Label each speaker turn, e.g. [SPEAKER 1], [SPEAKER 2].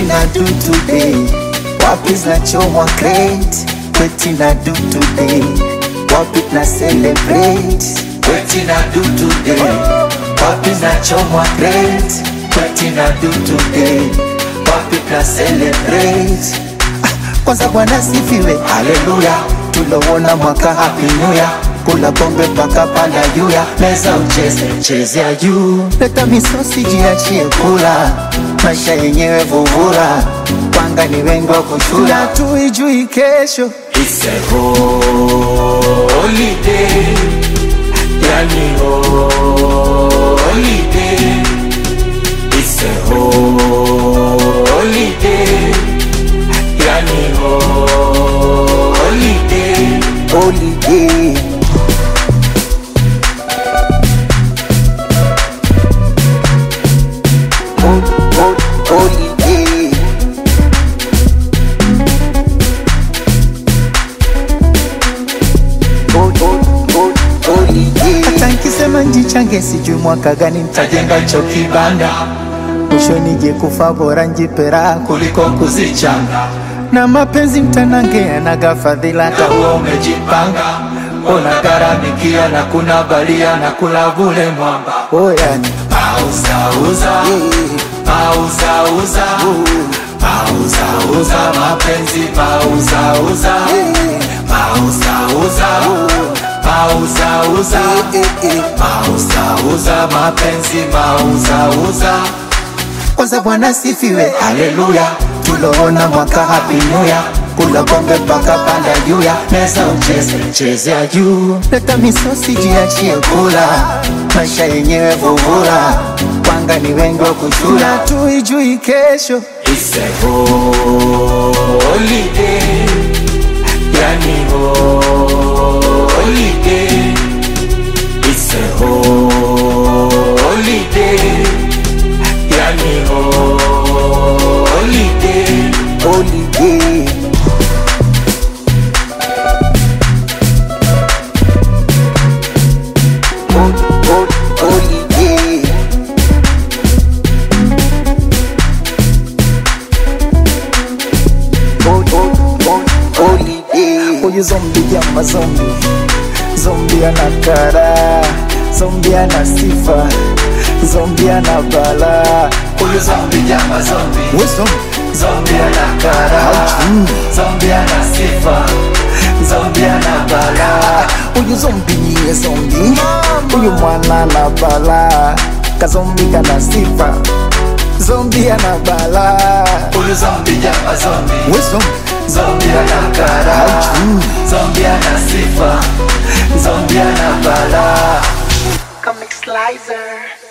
[SPEAKER 1] na do today wapi zinachomwa crate kweti na do today wapi na celebrate kweti na do today wapi zinachomwa crate kweti na do today wapi na celebrate kwanza bwana sifiwe haleluya tulowona mwaka happy new year kula pombe mpaka panda juya meza ucheze chezea juu leta misosi jiachie kula maisha yenyewe vuvura panga ni wengi wa kushula tuijui kesho
[SPEAKER 2] It's a holiday, yani holiday. It's a holiday, yani holiday.
[SPEAKER 1] holiday Hol- hol- holiday Hol- hol- hol- holiday. hata nkisema njichange sijui mwaka gani ntajenga cho kibanda mwisho nije kufa bora njipera kuliko kuzichanga na mapenzi mtanange yanaga fadhila hata huo umejipanga ona garamikia na kuna balia na kula vule mwamba oyani
[SPEAKER 2] Pauzauza, pauzauza, pauzauza mapenzi, pauzauza, pauzauza, pauzauza, pauzauza mapenzi, pauzauza.
[SPEAKER 1] kwanza bwana sifiwe haleluya tuloona mwaka happy new year kula pombe mpaka panda juya meza ucheze chezea juu leta misosi jiachie kula maisha yenyewe vuvura panga ni wengi wa kushula tuijui kesho
[SPEAKER 2] It's a holiday, yani holiday. It's a holiday, yani holiday.
[SPEAKER 1] holiday Hol- hol- holiday Hol- hol- hol- holiday huyu zombi jama zombi zombi ana kara zombi ana sifa zombi ana bala huyu
[SPEAKER 2] Zombie jama zombie,
[SPEAKER 1] we zombi
[SPEAKER 2] zombie ana kara, zombie ana sifa, zombie ana bala.
[SPEAKER 1] huyu zombi niye zombi huyu mwana na bala kazombi kana sifa zombi ana bala
[SPEAKER 2] Huyu zombie jama zombie,
[SPEAKER 1] we zombi
[SPEAKER 2] zombie ana kara, zombie ana sifa, zombie ana bala.
[SPEAKER 3] Comic Slicer.